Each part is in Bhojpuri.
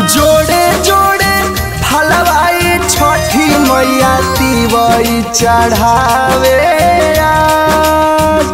जोड़े जोड़े फलवाई छठी मैया तिवई चढ़ावे आज।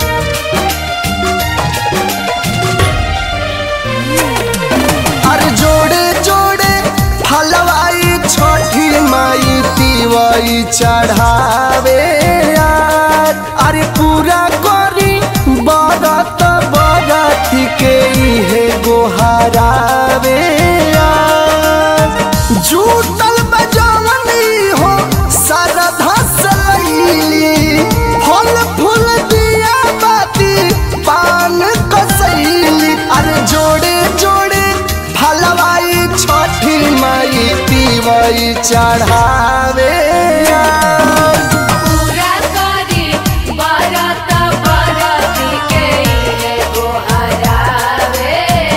अरे जोड़े जोड़े फलवाई छठी माई तिवई चढ़ावे आज। अरे पूरा करी बरत बरत के इहे गोहरावे आज। जुटल बजवनी हो सरधा सलैली फल फूल दिया बाती पान कसैली अरे जोड़े जोड़े फलवाई छठी माई पीवई चढ़ावे आज। पूरा करी बरत बरत के इहे गोहरावे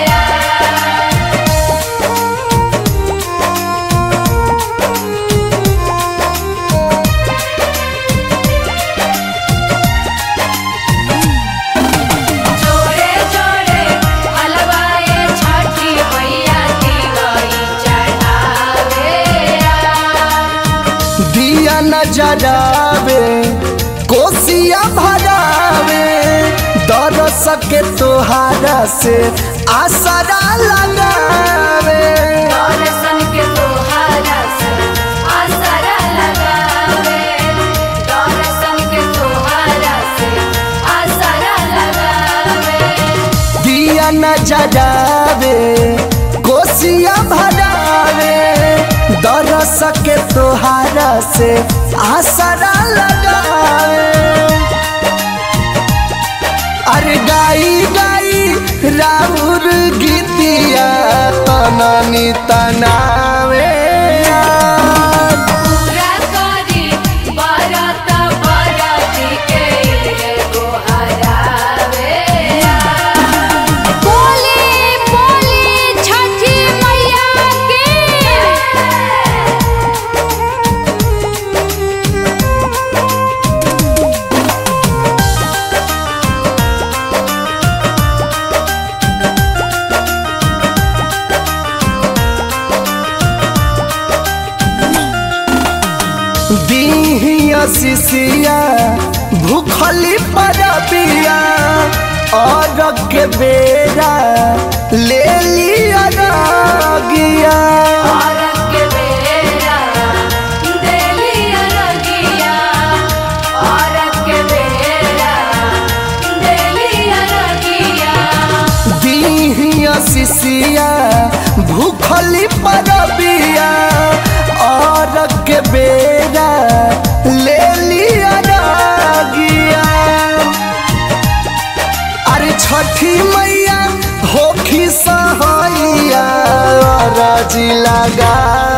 जोड़े जोड़े हलवाए छठी मैया दिवाई चढ़ावे दिया नजरावे कोसिया भरावे दरस के तोहारा से आसरा लगावे दर्शन के तोहारा से आसरा लगावे दर्शन के तोहारा से आसरा लगावे दिया नजरावे कोसिया भरावे दरस के तोहारा से आसरा लगावे अरे गाई गाई राउर गीतिया तननी तनावे आज। पूरा करी बरत बरत के इहे गोहरावे बोले बोले छठी मैया के दीहिया सिसिया भूखली परबिया और के बेरा ले लिया रागिया औरत के बेरा देलिया रगिया औरत के बेरा देलिया रगिया दीहिया सिसिया भूखली परबिया और के बेरा ले लिया रागिया अरे छठी मैया होखी सहैया राजी लगा